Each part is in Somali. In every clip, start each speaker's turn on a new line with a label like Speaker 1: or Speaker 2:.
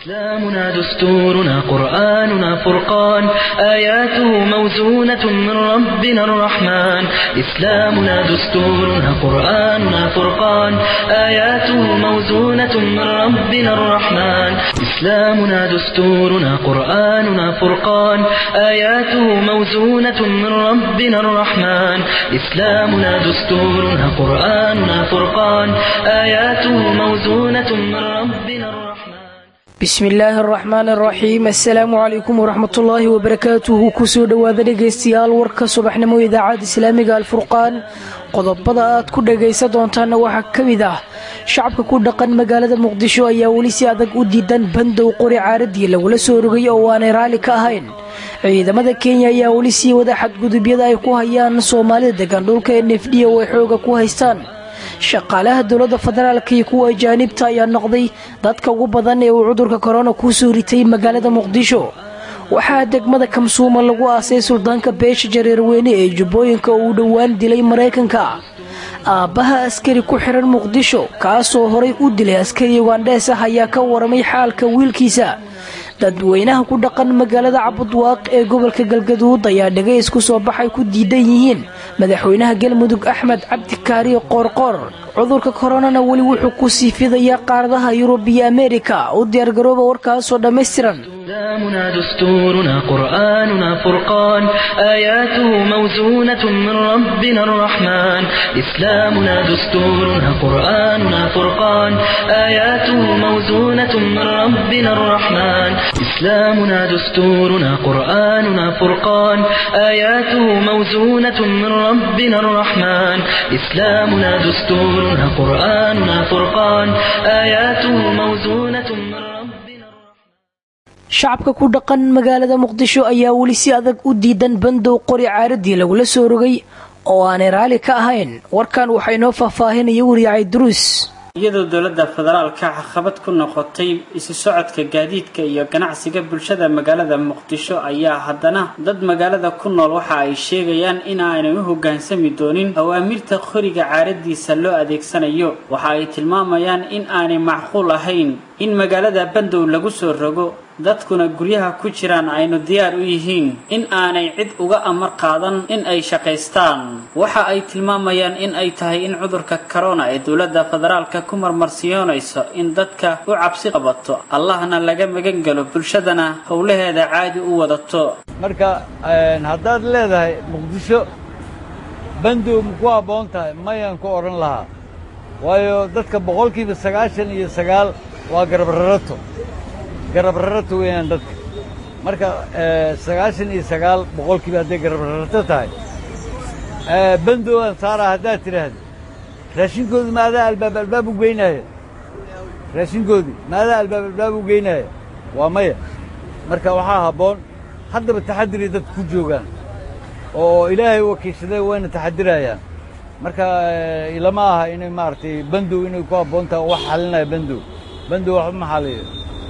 Speaker 1: إسلامنا دستورنا قرآننا فرقان آياته موزونة من ربنا الرحمن إسلامنا دستورنا قرآننا فرقان آياته موزونة من ربنا الرحمن إسلامنا دستورنا قرآننا فرقان آياته موزونة من ربنا الرحمن إسلامنا دستورنا قرآننا فرقان آياته موزونة من ربنا الرحمن
Speaker 2: bismi illaahi araxmaan araxiim assalaamu calaykum waraxmatullaahi wabarakaatuhu kusoo dhowaada dhegaystayaal warka subaxnimo idaacadda islaamiga alfurqaan qodobada aad ku dhagaysan doontaana waxaa ka mid ah shacabka ku dhaqan magaalada muqdisho ayaa weli si adag u diidan bandow qori caaradii lagula soo rogay oo aanay raalli ka ahayn ciidamada kenya ayaa weli sii wada xadgudubyada ay ku hayaan soomaalida degan dhulka n f d oo ay xooga ku haystaan shaqaalaha dowladda federaalka iyo kuwa ajaanibta ayaa noqday dadka ugu badan ee uu cudurka korona kuu soo ritay magaalada muqdisho waxaa degmada kamsuuma lagu aasay suldaanka beesha jareerweyne ee jubbooyinka oo uu dhowaan dilay maraykanka aabbaha askari ku xiran muqdisho kaasoo horay u dilay askari ugandhees ah ayaa ka waramay xaalka wiilkiisa dadweynaha ku dhaqan magaalada cabudwaaq ee gobolka galgaduud ayaa dhagays ku soo baxay ku diidan yihiin madaxweynaha galmudug axmed cabdikaari qoorqoor cudurka koronana weli wuxuu ku sii fidayaa qaaradaha yurub iyo ameerika u diyaargarooba warkaasoo dhammaystiran
Speaker 1: إسلامنا دستورنا قرآننا فرقان آياته موزونة من ربنا الرحمن إسلامنا دستورنا قرآننا فرقان آياته موزونة من ربنا الرحمن إسلامنا دستورنا قرآننا فرقان آياته موزونة من ربنا الرحمن إسلامنا دستورنا قرآننا فرقان آياته موزونة من ربنا
Speaker 2: shacabka ku dhaqan magaalada muqdisho ayaa weli si adag u diidan bandow qori caaradii lagula soo rogay oo aanay raalli ka ahayn warkan waxaa inoo faahfaahinaya wariyacay duruus
Speaker 3: iyadoo dowladda federaalka caqabad ku noqotay isu socodka gaadiidka iyo ganacsiga bulshada magaalada muqdisho ayaa haddana dad magaalada ku nool waxa ay sheegayaan in aanay u hoggaansami doonin awaamirta qoriga caaradiisa loo adeegsanayo waxa ay tilmaamayaan in aanay macquul ahayn in magaalada bandow lagu soo rogo dadkuna guryaha ku jiraan aynu diyaar u yihiin in aanay cid uga amar qaadan in ay shaqaystaan waxa ay tilmaamayaan in ay tahay in cudurka corona ee dowladda federaalka ku marmarsiyoonayso in dadka u cabsi qabato allahna laga magan galo bulshadana howlaheeda caadi u wadato
Speaker 4: marka haddaad leedahay muqdisho bandow ma ku habboon tahay mayaan ku odhan lahaa waayo dadka boqolkiiba sagaashan iyo sagaal waa garabrarato garabrarato weeyaan dadka marka sagaashan iyo sagaal boqolkiiba hadday garabrarato tahay bandowaan saaraa haddaad tidhaahdo raashinkoodi ma adaa albaab albaab u geynaaya raashinkoodii ma adaa albaab albaab u geynaaya waa maya marka waxaa habboon haddaba taxadiray dadku ku joogaan oo ilaahay wakiilsaday wayna taxadirayaan marka ilama aha inay maaragtay bandow inay ku habboon tahay oo wax xalinaya bandow bandow waxba ma xaliyo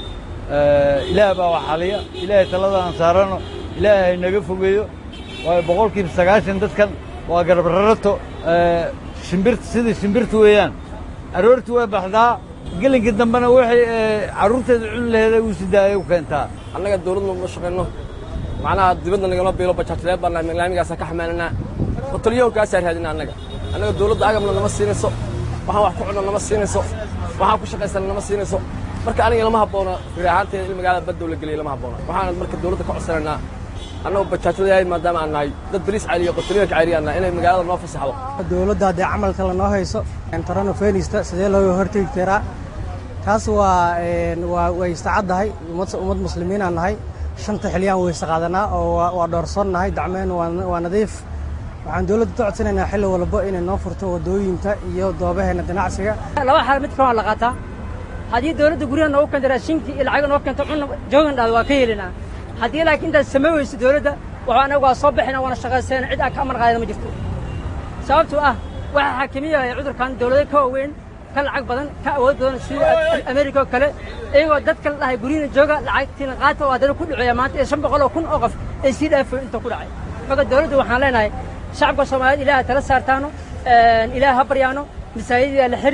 Speaker 4: ilaah baa wax xaliya ilaahay talada aan saarano ilaahay naga fogeeyo waayo boqolkiiba sagaashan dadkan waa garabrarato shimbirta sidai shimbirta weeyaan aroortii way baxdaa gelinka dambena waxay carruurteeda cuni laheeday uu sidaayay u keentaa
Speaker 5: annaga dawladna ma shaqayno macnaha dibadda nagama biilo bajaajlee baan laamigaasa ka xamaalanaa hotelyohonkaasaa raadina annaga annaga dawladda agabna nama siinayso waxaan wax ku cunno nama siinayso waxaan ku shaqaysana nama siinayso marka aniga lama habboona firi ahaanteeda in magaalada baddow la geliya lama habboona waxaan marka dawladda ka codsanaynaa annagu bajaajladayahay maadaama aan nahay dad bariis celiyo qotaliyonka celiya nahay inay magaalada noo fasaxdo
Speaker 6: dawladda haddee camalka lanoo hayso torano fenista sidee looga hortegi karaa taas waa waa way istacaddahay ummad muslimiinaan nahay shanta xilyaan weyse qaadanaa oo waa dhoorsoon nahay dacmeen waa nadiif waxaan dawladda ka codsanaynaa xilli walba inay noo furto waddooyinka iyo doobaheena ganacsiga
Speaker 7: laba xaal mid kaloo la qaataa haddii dawladda guryaha noogu keento raashinkii iyo lacaga noo keento cunna joogan dhahdo waa ka helinaa haddii laakiin intaad samay weyso dawladda waxaa anagu waa soo baxina waana shaqaysayna cid aan ka amar qaadana ma jirto sababtoo ah waxaa xaakimiyaya cudurkan dawlado ka waaweyn ka lacag badan ka awood badan sida amerika oo kale iyagoo dadka la dhahay guryahina jooga lacagtiina qaata oo haddana ku dhaceeya maanta ee shan boqol oo kun oo qof ay sii dhaafoy inta ku dhacay marka dawladda waxaan leenahay shacabka soomaaliyeed ilaah tala saartaano ilaah ha baryaano masaajidii aan la xirin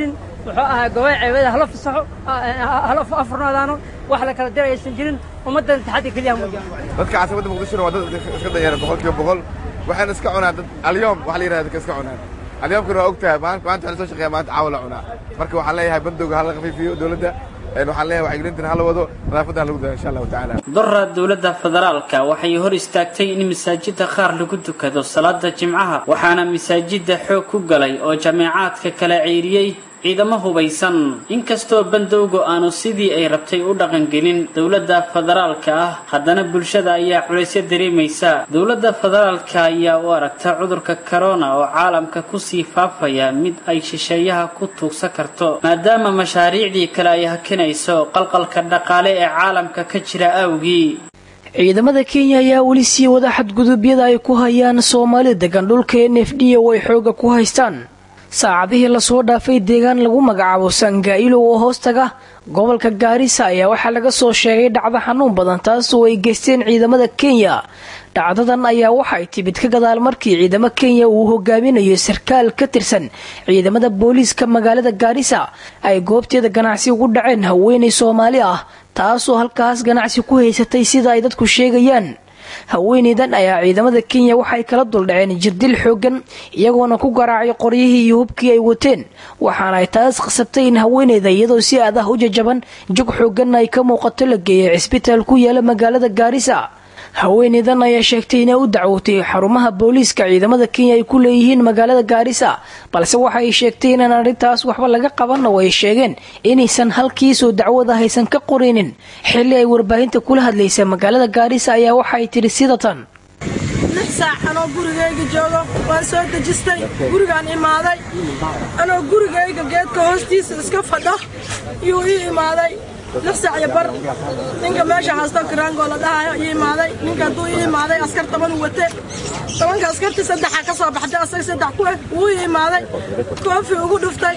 Speaker 7: wuxuu ahaa gobay ceebada hala fasaxo hala afurnaadaano wax la kala diray aysan jirin ummaddan taxaddi keliya muujiyaan
Speaker 8: dadka caasimada muqdishona waa dad iska danyara boqolkiiba boqol waxayna iska cunaan dad alyoom waxa la yidhahda dadka iska cunaan alyoomkana waa og tahay maanta waxaan soo shaqeeya maanta caawa la cunaa marka waxaan leeyahay bandowga hala khafiifiyo dowladda waxaan leeyahay wacyigelintan hala wado nadaafadda hala gudaa insha allahu tacaala
Speaker 3: dora dowladda federaalka waxay hor istaagtay in masaajida qaar lagu tukado salaada jimcaha waxaana masaajida xoog ku galay oo jameecaadka kala ceyriyey ciidamo hubaysan inkastoo bandowga aanu sidii ay rabtay u dhaqangelin dowladda federaalka ah haddana bulshada ayaa culaysyo dareemaysa dowladda federaalka ayaa u aragta cudurka corona oo caalamka kusii faafaya mid ay shisheeyaha ku tuugsan karto maadaama mashaariicdii kale ay hakinayso qalqalka dhaqaale ee caalamka ka jira awgii
Speaker 2: ciidamada kenya ayaa weli sii wada xadgudubyada ay ku hayaan soomaalida degan dhulka n f d oo ay xooga ku haystaan saacadihii lasoo dhaafay deegaan lagu magacaabo sangailo oo hoostaga gobolka gaarisa ayaa waxaa laga soo sheegay dhacdo xanuun badan taas oo ay geysteen ciidamada kenya dhacdadan ayaa waxay timid ka gadaal markii ciidamo kenya uu hogaaminayo sarkaal ka tirsan ciidamada booliiska magaalada gaarisa ay goobteeda ganacsi ugu dhaceen haweenay soomaali ah taasoo halkaas ganacsi ku haysatay sida ay dadku sheegayaan haweeneydan ayaa ciidamada kenya waxay kala duldhaceen jirdil xoogan iyagoona ku garaacay qoryihii iyo hubkii ay wateen waxaana ay taas qasabtay in haweeneyda iyadoo si aad ah u jajaban jog xooganna ay ka muuqato la geeyay cisbitaal ku yaala magaalada gaarisa haweeneydan ayaa sheegtay inay u dacwootay xarumaha booliiska ciidamada kenya ay ku leeyihiin magaalada gaarisa balse waxa ay sheegtay inaan arrintaas waxba laga qaban oo ay sheegeen inaysan halkiisoo dacwada haysan ka qorinin xilli ay warbaahinta kula hadlaysa magaalada gaarisa ayaa waxa ay tidhi sida tan
Speaker 9: lix saac anoo gurigayga joogo waan soo dejistay gurigaan imaaday anoo gurigayga geedka hoostiisa iska fadho yuu ii imaaday lix saac iyo bar ninka meesha haysto kiraangoo la dhahayo ii imaaday ninka hadduu ii imaaday askar toban wate tobanka askartii saddexa ka soo baxday asaga saddex ku eh wuu ii imaaday koofi ugu dhuftay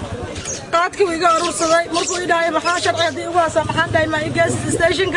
Speaker 9: qaadkii iga urursaday markuu ii dhahay maxaa sharci haddii ugu hasa maxaan dhahay maa igees stationka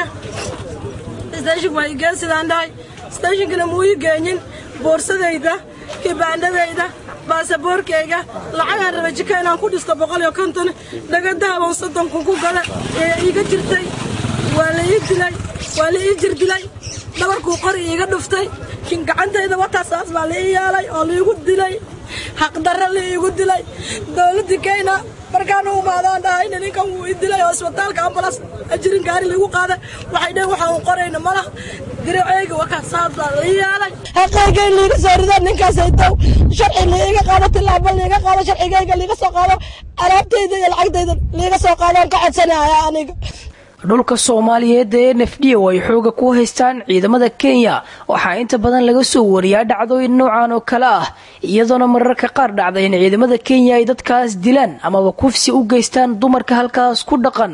Speaker 9: stationka waa igees sidaan dhahay stationkana muu ii geenyin boorsadayda kibaandhadayda baasaboorkayga lacagaan raba jika inaan ku dhisto boqol iyo konton dhagadahaban soddonku ku gada ee iiga jirtay waa la ii dilay waa la ii jir dilay dhabarkuu qori iiga dhuftay gacantayda wataasaas baa la ii yeelay oo laiigu dilay xaqdarra la iigu dilay dowladda kenya markaan u imaadaan dhahayna ninkan wuu ii dilay oo isbitaalka ambulas ajirin gaari laigu qaaday waxay dhaheen waxaan u qorayna malah diraceyga wakaasaas baa la ii yeelay xaqayga in liiga soo rido ninkaasay dow sharci liiga qaado tilaabo liiga qaado sharcigayga liiga soo qaado alaabtayda iyo lacagtayda liiga soo qaadaan ka codsanaya aniga
Speaker 2: dhulka soomaaliyeed ee n f d oo ay xooga ku haystaan ciidamada kenya waxaa inta badan laga soo wariyaa dhacdooyin noocan oo kale ah iyadoona mararka qaar dhacda in ciidamada kenya ay dadkaas dilaan amaba kufsi u geystaan dumarka halkaas ku dhaqan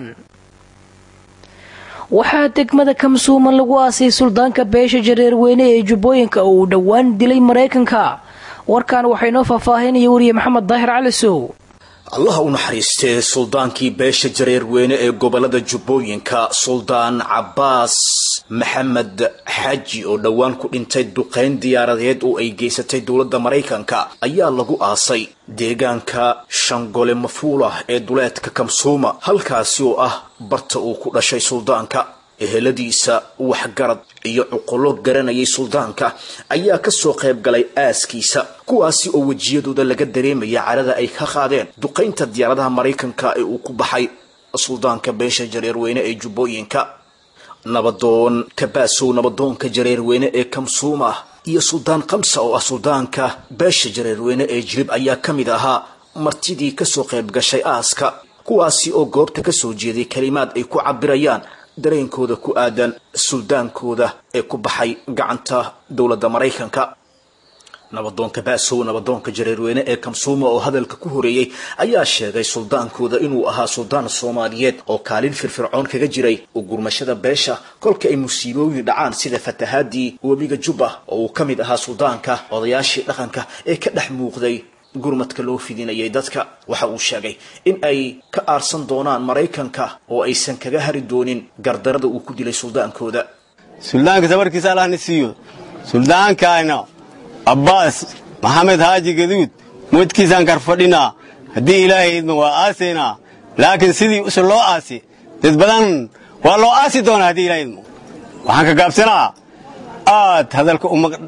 Speaker 2: waxaa degmada kamsuuman lagu aasay suldaanka beesha jareerweyne ee jubbooyinka oo uu dhowaan dilay maraykanka warkan waxaa inoo faahfaahinaya wariye maxamed daahir cali sow
Speaker 10: allaha u naxariistee suldaankii beesha jareerweyne ee gobolada jubbooyinka suldaan cabbaas maxamed xaji oo dhowaan ku dhintay duqayn diyaaradeed oo ay geysatay dowladda maraykanka ayaa lagu aasay deegaanka shangole mafuulah ee duleedka kamsuuma halkaasi oo ah barta uu ku dhashay suldaanka eheladiisa waxgarad iyo cuqullo garanayay suldaanka ayaa kasoo qayb galay aaskiisa kuwaasi oo wejiyadooda laga dareemaya carada ay ka qaadeen duqaynta diyaaradaha maraykanka ee uu ku baxay suldaanka beesha jareerweyne ee jubbooyinka nabadoon kabaasow nabadoonka jareerweyne ee kamsuuma iyo suldaan kamsa oo ah suldaanka beesha jareerweyne ee jilib ayaa ka mid ahaa martidii kasoo qayb gashay aaska kuwaasi oo goobta kasoo jeeday kalimaad ay ku cabirayaan dareenkooda ku aadan suldaankooda ee ku baxay gacanta dowladda maraykanka nabadoonka baasow nabadoonka jareerweyne ee kamsuuma oo hadalka ku horeeyey ayaa sheegay suldaankooda inuu ahaa suldaan soomaaliyeed oo kaalin firfircoon kaga jiray u gurmashada beesha kolka ay musiibooyin dhacaan sida fatahaadii webiga jubba oo uu ka mid ahaa suldaanka odayaashii dhaqanka ee ka dhex muuqday gurmadka loo fidinayay dadka waxa uu sheegay in ay ka aarsan doonaan maraykanka oo aysan kaga hari doonin gardarada uu ku dilay suldaankooda
Speaker 11: suldaanka sabarkiisa allahna siiyo suldaankaayna abbaas maxamed haaji gaduud moodkiisaan karfadhinaa haddii ilaahay idmo waa aasaynaa laakiin sidii use loo aasi dad badan waa loo aasi doonaa haddii ilaahay idmo waxaan ka gaabsanaa aad hadalka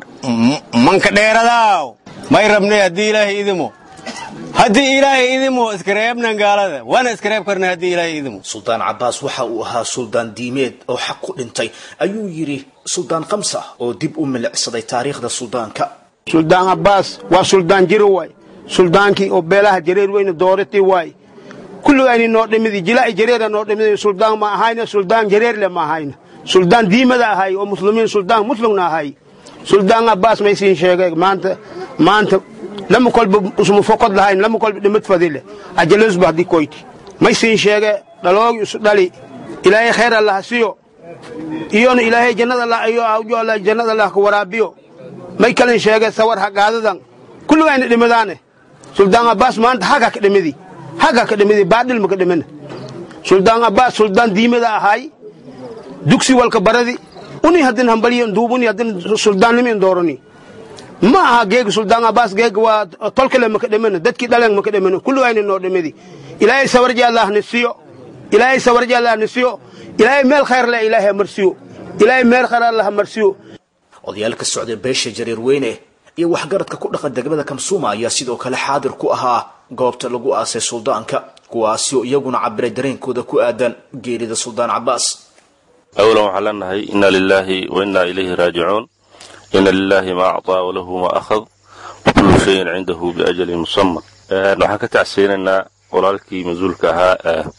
Speaker 11: manka dheeradaaw may rabnay haddii ilaahay idimo haddii ilaahay idimo iskareebnan gaalada waana iskareeb karnay haddii ilaahay idimo
Speaker 10: suldaan cabbaas waxa uu ahaa suldaan diimeed oo xaq ku dhintay ayuu yidhi suldaan kamsa oo dib u milicsaday taariikhda suldaanka
Speaker 12: suldaan cabbaas waa suldaan jiro waay suldaankii oo beelaha jareer weyne dooratay waay kulligayni noo dhimidi jilaa'i jareera noo dhimidi suldaan ma ahayna suldaan jareerle ma ahayna suldaan diimada ahay oo muslimiin suldaan muslimna ahay suldaan cabbaas may siin sheegay maanta maanta lama kolba usuma fokod lahayn lama kolba dhimad fadile ajalasba haddii koyti may siin sheege dhaloogi isu dhali ilaahay khayr allah siyo iyona ilaahay jannada allah iyo awjo allah jannada allah ka waraabiyo may kalin sheege sawar hagaadadan kulligayna dhimadaane suldaan cabbaas maanta haga ka dhimidi haga ka dhimidi baadhil maka dhimina suldaan cabbaas suldaan diimada ahay dugsi walka baradi uni haddin hambaliyon duubuni haddin suldaannimin doorani ma aha geega suldaan cabbaas geega waa tolkale maka dhimina dadkii dhaleen maka dhimina kulligayna noo dhimidi ilaahay sawarji allah ni siyo ilaahay sawarji allah ni siyo ilaahay meel khayr leh ilaahay marsiyo ilaahay meel khayr allah marsiyo
Speaker 10: odayaal ka socday beesha jareer weyne iyo waxgaradka ku dhaqan degmada kamsuuma ayaa sidoo kale xaadir ku ahaa goobta lagu aasay suldaanka kuwaasi oo iyaguna cabiray dareenkooda ku aadan geerida suldaan cabbaas
Speaker 13: awlan waxaan leenahay inna lilaahi wa innaa ilayhi raajicuun ina lilaahi maa acطaa walahu maa akhad wakullu shayin cindahu biajalin musaman waxaan ka tacseynaynaa walaalkii mas-uulka ahaa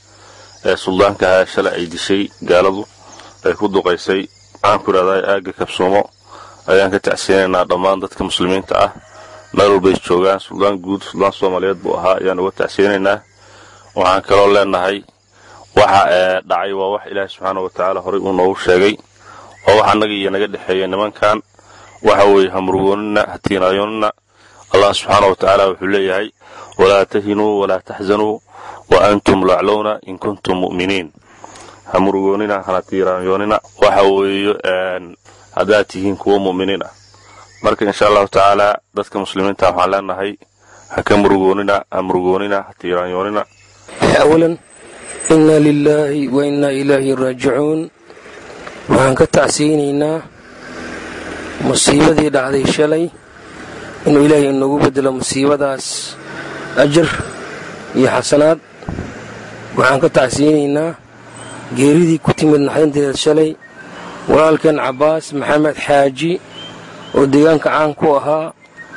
Speaker 13: ee suldaanka ahaa shalay ay dishay gaaladu ay ku duqaysay waxaan ku idhahdaa aagga kabsuumo ayaan ka tacseynaynaa dhammaan dadka muslimiinta ah meel walbay joogaan suldaan guud suldaan soomaaliyeed buu ahaa ayaan uga tacseynaynaa waxaan kaloo leenahay waxa dhacay waa wax ilaahi subxaana wa tacaala horay uu noogu sheegay oo wax annaga iyo naga dhexeeya nimankan waxa weeye hamrugoonina hatiinaayoonina allah subxaana wa tacaala wuxuu leeyahay walaa tahinuu walaa taxzanuu wa antum laclowna in kuntum mu'miniin hamurugoonina hana tiiraanyoonina waxa weeye haddaad tihiin kuwo mu'miniin ah marka insha allahu tacaala dadka muslimiinta waxaan leenahay ha ka murugoonina ha murugoonina ha tiiraanyoonina
Speaker 14: awalan inna lilaahi wa innaa ilaahi raajicuun waxaan ka tacsiyeynaynaa musiibadii dhacday shalay inuu ilaahay inagu bedelo musiibadaas ajar iyo xasanaad waxaan ka tacsiyeynaynaa geeridii ku timid naxdinteeda shalay walaalkeen cabbaas maxamed xaaji oo deegaanka caan ku ahaa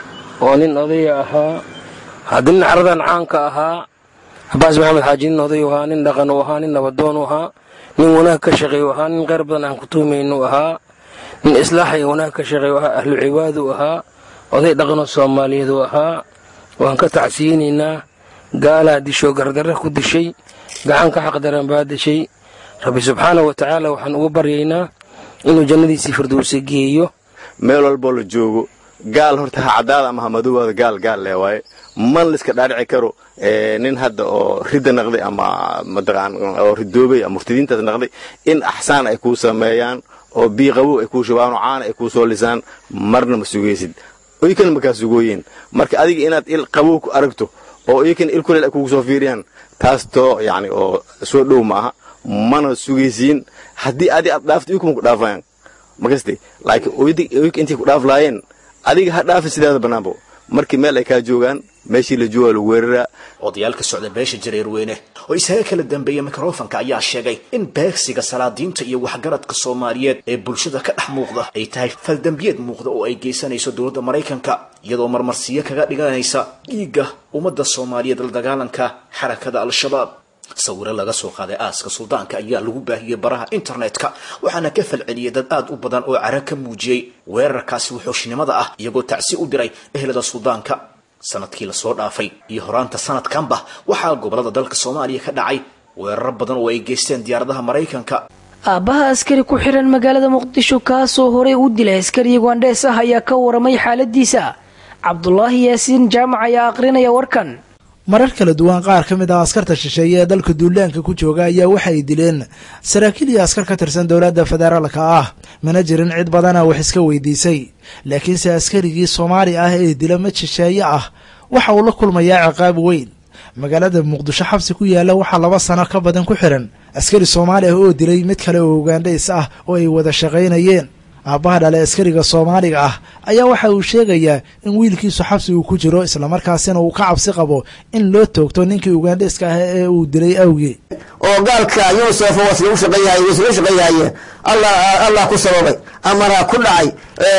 Speaker 14: oo nin odaya ahaa haddii nin caradan caanka ahaa cabbaas maxamed xaaji nin odayu ahaa nin dhaqan u ahaa nin nabadoonu ahaa nin wanaag ka shaqeeyu ahaa nin kheyr badan aan ku tuhmaynu ahaa nin islaaxa iyo wanaag ka shaqeeyu ahaa ahlu cibaadu ahaa oday dhaqanoo soomaaliyeed u ahaa waan ka tacsiyeynaynaa gaalaa disho gardarra ku dishay gacanka xaqdaran baa dishay rabbi subxaana wa tacaala waxaan ugu baryaynaa inuu jannadiisii firdowsa geeyo
Speaker 11: meel walboo la joogo gaal horta ha caddaada ama ha madowooda gaal gaal leh waaye man laiska dhaadhici karo nin hadda oo ridda naqday ama mataqaan oo ridoobay ama murtadiintaas naqday in axsaan ay kuu sameeyaan oo biiqabow ay kuu shubaan oo caana ay kuu soo lisaan marna ma sugaysid iykana makaa sugooyeen marka adiga inaad il qabow ku aragto oo iykana il kuleel ay kugu soo fiiriyaan taas too yacni oo soo dhow ma aha mana sugaysiin haddii adi aad dhaafto iykuma ku dhaafayaan makaste laakiin oyka intay ku dhaaf laayeen adiga ha dhaafi sidaada bannaanbo markii meel ay kaa joogaan meeshii la joogaa lagu weeraraa
Speaker 10: odayaal ka socda beesha jareer weyne oo isaga kala dambeeya mikrofonka ayaa sheegay in beegsiga salaadiinta iyo waxgaradka soomaaliyeed ee bulshada ka dhex muuqda ay tahay faldambiyeed muuqda oo ay geysanayso dowladda maraykanka iyadoo marmarsiyo kaga dhiganaysa dhiigga ummadda soomaaliyeed la dagaalanka xarakada al-shabaab sawiro laga soo qaaday aaska suldaanka ayaa lagu baahiyey baraha internetka waxaana ka falceliyey dad aad u badan oo cara ka muujiyey weerarkaasi wuxuushnimada ah iyagoo tacsi u diray ehelada suldaanka sanadkii lasoo dhaafay iyo horaanta sanadkanba waxaa gobolada dalka soomaaliya ka dhacay weeraro badan oo ay geysteen diyaaradaha maraykanka
Speaker 2: aabbaha askari ku xiran magaalada muqdisho kaasoo horey u dilay askari ugandhees ah ayaa ka waramay xaaladiisa cabdulaahi yaasiin jaamac ayaa aqrinaya warkan
Speaker 15: marar kala duwan qaar ka mid ah askarta shisheeye ee dalka duulaanka ku jooga ayaa waxay dileen saraakiil iyo askar ka tirsan dowladda federaalka ah mana jirin cid badana wax iska weydiisay laakiinse askarigii soomaali ah ee dila mid shisheeye ah waxa uu la kulmayaa ciqaab weyn magaalada muqdisho xabsi ku yaalla waxaa laba sano ka badan ku xihan askari soomaali ah oo dilay mid kale oo ugaandhays ah oo ay wada shaqaynayeen aabbaha dhale askariga soomaaliga ah ayaa waxa uu sheegayaa in wiilkiisu xabsi uu ku jiro islamarkaasina uu ka cabsi qabo in loo toogto ninkii ugaandhayska ah ee uu dilay awgii
Speaker 16: oo gaalka yuusuf wasla u shaqeeyahay wasla shaqeeyahaye allah allah ku sababay amara ku dhacay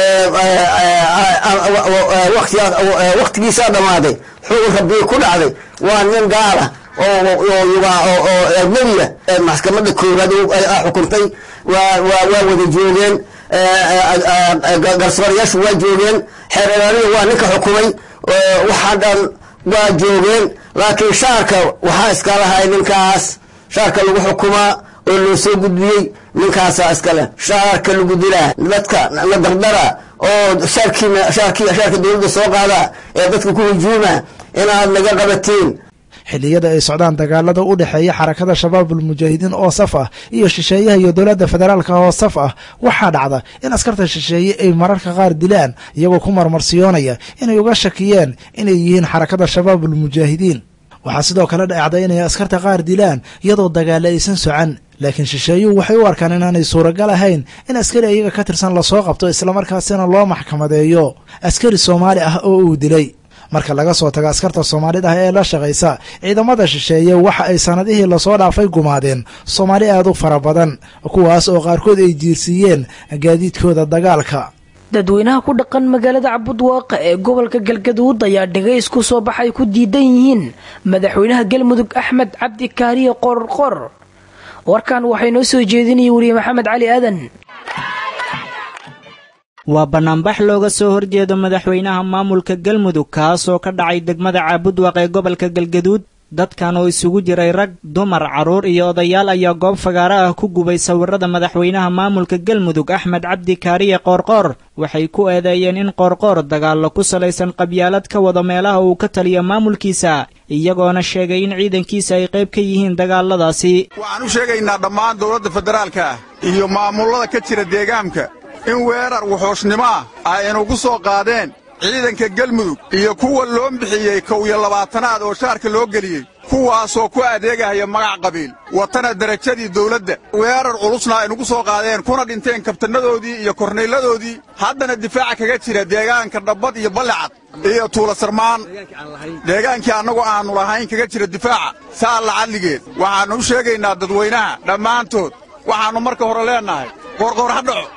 Speaker 16: waqtigiisaa dhammaaday xugun rabbii ku dhacday waa nin gaala oo ajnabiya maxkamadda koowaad xukuntay waa wada joogeen garsoorayaashu waa joogeen xeer ilaaliya waa ninka xukumay waxaa dhan waa joogeen laakiin shaarka waxaa iska lahay ninkaas shaarka lagu xukumaa oo loo soo gudbiyey ninkaasaa iskale shaarka lagu dilaa dadka la dardara oo shaarkiina shaarki shaarka dowladda soo qaada ee dadka ku hujuuma inaad naga qabatiin
Speaker 15: xilliyada ay socdaan dagaalada u dhexeeya xarakada shabaabul mujaahidiin oo saf ah iyo shisheeyaha iyo dowladda federaalka oo saf ah waxaa dhacda in askarta shisheeye ay mararka qaar dilaan iyagoo ku marmarsiyoonaya inay uga shakiyeen inay yihiin xarakada shabaabul mujaahidiin waxaa sidoo kale dhacda inay askarta qaar dilaan iyadoo dagaale aysan socan laakiin shisheeyuhu waxay u arkaan inaanay suuragal ahayn in askari ayaga ka tirsan lasoo qabto islamarkaasina loo maxkamadeeyo askari soomaali ah oo uu dilay marka laga soo tago askarta soomaalida ah ee la shaqaysa ciidamada shisheeye waxa ay sanadihii lasoo dhaafay gumaadeen soomaali aad u fara badan kuwaas oo qaarkood ay jiirsiiyeen gaadiidkooda dagaalka
Speaker 2: dadweynaha ku dhaqan magaalada cabudwaaqa ee gobolka galgaduud ayaa dhigays ku soo baxay ku diidan yihiin madaxweynaha galmudug axmed cabdi kaariye qorqor warkan waxay noo soo jeedinaya weriye maxamed cali aadan
Speaker 17: waa bannaanbax looga soo horjeedo madaxweynaha maamulka galmudug kaasoo ka dhacay degmada caabudwaq ee gobolka galgaduud dadkan oo isugu jiray rag dumar carruur iyo odayaal ayaa goob fagaaro ah ku gubay sawirrada madaxweynaha maamulka galmudug axmed cabdi kaariye qoorqoor waxay ku eedeeyeen in qoorqoor dagaallo ku salaysan qabyaalad ka wado meelaha uu ka taliyo maamulkiisa iyagoona sheegay in ciidankiisa ay qayb ka yihiin dagaalladaasi
Speaker 18: waxaan u sheegaynaa dhammaan dowladda federaalka ah iyo maamullada ka jira deegaanka in weerar wuxuushnimo ah ay inugu soo qaadeen ciidanka galmudug iyo kuwa loo bixiyey kow iyo labaatanaad oo shaarka loo geliyey kuwaasoo ku adeegahaya magac qabiil watana derajadii dawladda weerar culusna ay nugu soo qaadeen kuna dhinteen kabtannadoodii iyo kornayladoodii haddana difaaca kaga jira deegaanka dhabbad iyo ballicad iyo tuula sarmaan deegaankii annagu aannu lahayn kaga jira difaaca saa lacadligeed waxaannu u sheegaynaa dadweynaha dhammaantood waxaannu marka hore leennahay qoorqoor ha dhaco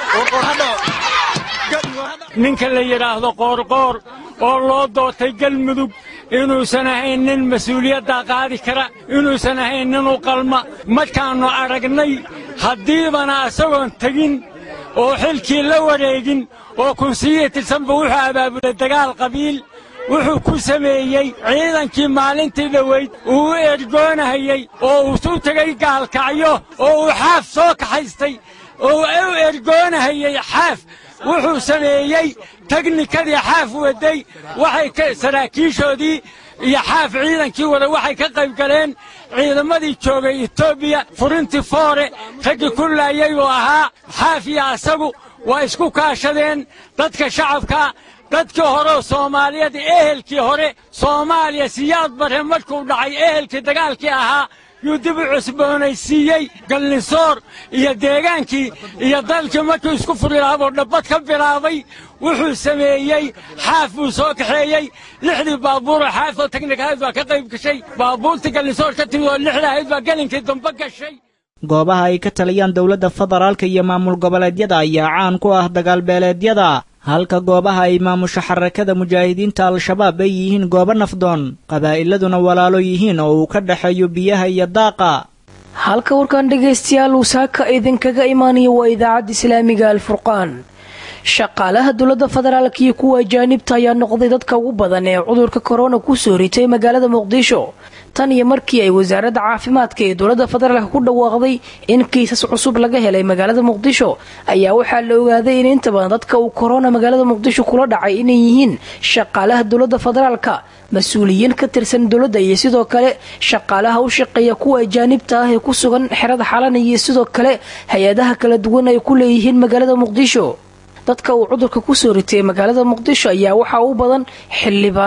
Speaker 19: ninka la yidhaahdo qoorqoor oo loo doortay galmudug inuusan ahayn nin mas-uuliyaddaa qaadi kara inuusan ahayn nin u qalma markaannu aragnay haddiibana asagoon tegin oo xilkii la wareegin oo kunsiyihi tirsanba wuxuu abaabulay dagaal qabiil wuxuu ku sameeyey ciidankii maalintii dhoweyd uu u ergoonahayey oo uu u tegay gaalkacyo oo uu xaaf soo kaxaystay oo u ergoonahayey xaaf wuxuu sameeyey teknikadii xaaf waday waxay saraakiishoodii iyo xaaf ciidankii wada waxay ka qayb galeen ciidamadii joogay etoobiya furintii foore raggii ku laayay uu ahaa xaaf iyo asagu waa isku kaashadeen dadka shacabka dadkii hore soomaaliyeed ehelkii hore soomaaliya siyaad bare markuu dhacay ehelkii dagaalkii ahaa yuu dib u cusboonaysiiyey galnisoor iyo deegaankii iyo dalkii markuu isku furilaaboo dhabbad ka bilaabay wuxuu sameeyey xaaf buu soo kaxeeyey lixdii baabuuroo xaafoo teknikahayd baa ka qayb gashay baabuurtii galnisoor ka timid oo lixda ahayd baa gelinkii dambe gashay
Speaker 17: goobaha ay ka taliyaan dowladda federaalka iyo maamul goboleedyada ayaa caan ku ah dagaalbeeleedyada halka goobaha ay maamusho xarakada mujaahidiinta al-shabaab ay yihiin goobo nafdoon qabaa'iladuna walaalo yihiin oo uu ka dhexeeyo biyaha iyo daaqa
Speaker 2: halka warkan dhegaystayaal uu saaka idinkaga imaanayo waa idaacadda islaamiga alfurqaan shaqaalaha dowladda federaalka iyo kuwa ajaanibta ayaa noqday dadka ugu badan ee cudurka korona kusoo ritay magaalada muqdisho tan iyo markii ay wasaaradda caafimaadka ee dowladda federaalka ku dhawaaqday in kiisas cusub laga helay magaalada muqdisho ayaa waxaa la ogaaday in inta badan dadka uu korona magaalada muqdisho kula dhacay inay yihiin shaqaalaha dowladda federaalka mas-uuliyiin ka tirsan dowladda iyo sidoo kale shaqaalaha u shaqeeya kuwa ajaanibta ah ee ku sugan xerada xalan iyo sidoo kale hay-adaha kala duwan ay ku leeyihiin magaalada muqdisho dadka uu cudurka kusoo ritay magaalada muqdisho ayaa waxaa u badan xildhibaano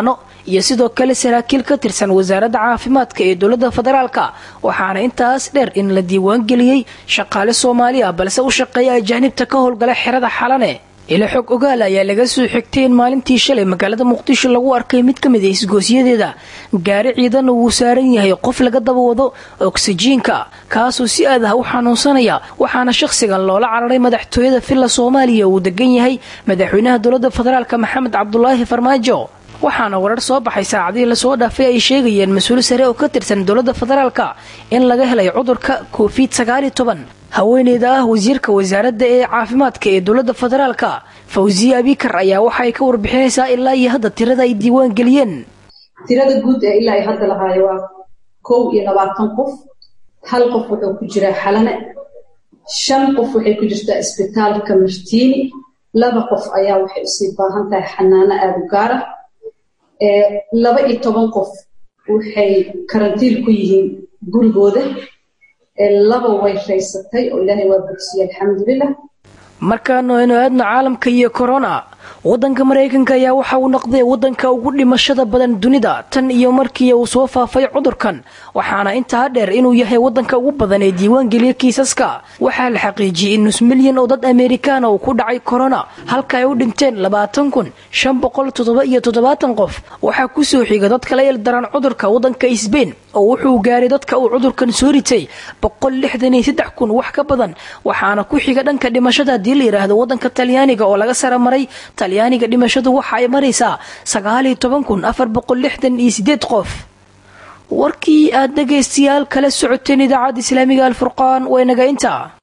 Speaker 2: iyo sidoo kale saraakiil ka tirsan wasaaradda caafimaadka ee dowladda federaalka waxaana intaas dheer in la diiwaangeliyey shaqaale soomaali ah balse u shaqeeya ajaanibta ka howlgala xerada xalane ila xog ogaal ayaa laga soo xigtay in maalintii shalay magaalada muqdisho lagu arkay mid ka mid a isgoosyadeeda gaari ciidanna wuu saaran yahay qof laga daba wado oksijiinka kaasoo si aad ah u xanuunsanaya waxaana shakhsigan loola cararay madaxtooyada villa soomaaliya uu degan yahay madaxweynaha dowladda federaalk maxamed cabdulaahi farmaajo waxaana warar soo baxay saacadihii lasoo dhaafay ay sheegayeen mas-uul sare oo ka tirsan dowladda federaalka in laga helay cudurka covid sagaaliyo toban haweeneyda ah wasiirka wasaaradda ee caafimaadka ee dowladda federaalka fawziye abikar ayaa waxaay ka warbixinaysaa ilaa iyo hadda tirada ay diiwaan geliyeen
Speaker 20: tirada guud ee ilaa ay hadda lahaayo waa kow iyo labaatan qof hal qof wuxuu ku jiraa xalane shan qof waxay ku jirtaa isbitaalka martiini laba qof ayaa waxay usii baahan tahay xanaano aada u gaara laba iyo toban qof waxay karantiil ku yihiin gurigooda laba way raysatay oo ilaahay waa bogsiyey alxamdulilah
Speaker 2: markaanu aynu aadno caalamka iyo korona wadanka maraykanka ayaa waxa uu noqday wadanka ugu dhimashada badan dunida tan iyo markii uu soo faafay cudurkan waxaana intaa dheer inuu yahay wadanka ugu badan ee diiwaangeliya kiisaska waxaa la xaqiijiyey in nus milyan oo dad amerikaana uu ku dhacay korona halka ay u dhinteen labaatan kun shan boqol toddoba iyo toddobaatan qof waxaa kusoo xiga dad kala ildaran cudurka wadanka sbain oo wuxuu gaaray dadka uu cudurkan soo ritay boqol lixdan iyo saddex kun wax ka badan waxaana ku xiga dhanka dhimashada haddii la yidhaahdo wadanka talyaaniga oo laga sara maray talyaaniga dhimashadu waxa ay maraysaa sagaaliyo toban kun afar boqol lixdan iyo sideed qof warkii aad dhegaystayaal kala socoteen idaacadda islaamiga alfurqaan waynaga intaa